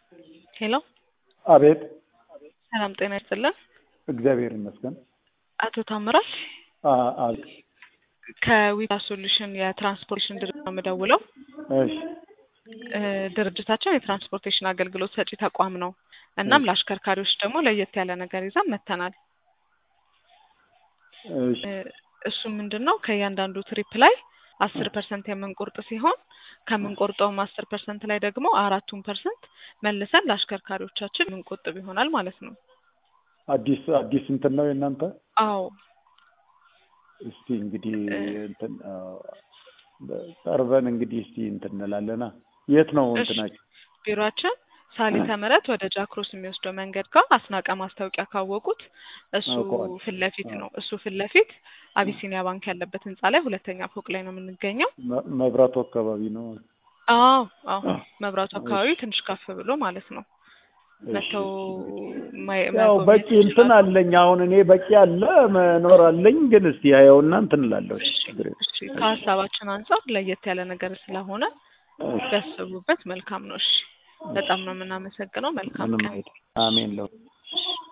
ሄሎ አቤት ሰላም ጤና ይስጥልን። እግዚአብሔር ይመስገን። አቶ ታምራት አ- አ- ከዊታ ሶሉሽን የትራንስፖርቴሽን ድርጅት ነው የምደውለው። እሺ እ፣ ድርጅታችን የትራንስፖርቴሽን አገልግሎት ሰጪ ተቋም ነው። እናም ለአሽከርካሪዎች ደግሞ ለየት ያለ ነገር ይዘን መጥተናል። እሺ እ፣ እሱም ምንድን ነው ከእያንዳንዱ ትሪፕ ላይ አስር ፐርሰንት የምንቆርጥ ሲሆን ከምንቆርጠውም አስር ፐርሰንት ላይ ደግሞ አራቱን ፐርሰንት መልሰን ለአሽከርካሪዎቻችን የምንቆጥብ ይሆናል ማለት ነው። አዲስ አዲስ እንትን ነው የእናንተ? አዎ እስቲ እንግዲህ እንትን አ፣ ቀርበን እንግዲህ እስቲ እንትን እንላለና የት ነው እሺ። እንትናችሁ? ቢሮአችን ሳሊተ ምሕረት ወደ ጃክሮስ የሚወስደው መንገድ ጋር አስናቀ ማስታወቂያ ካወቁት እሱ አውቀዋለሁ። ፊት ለፊት ነው። እሱ ፊት ለፊት አቢሲኒያ ባንክ ያለበት ህንጻ ላይ ሁለተኛ ፎቅ ላይ ነው የምንገኘው። መ- መብራቱ አካባቢ ነው። አዎ አዎ መብራቱ አካባቢ ትንሽ ከፍ ብሎ ማለት ነው። እሺ፣ መተው እሺ። ማየ- ያው መጎብኘት በቂ እንትን ይችላሉ። አለኝ። አሁን እኔ በቂ አለ መኖር አለኝ። ግን እስቲ ያየውና እንትን እላለሁ። እሺ፣ ችግር የለም። እሺ ከሀሳባችን አንጻር ለየት ያለ ነገር ስለሆነ እሺ፣ ቢያስቡበት መልካም ነው። እሺ በጣም ነው የምናመሰግነው። መልካም ምንም ቀን። አይደል። አሜን ለው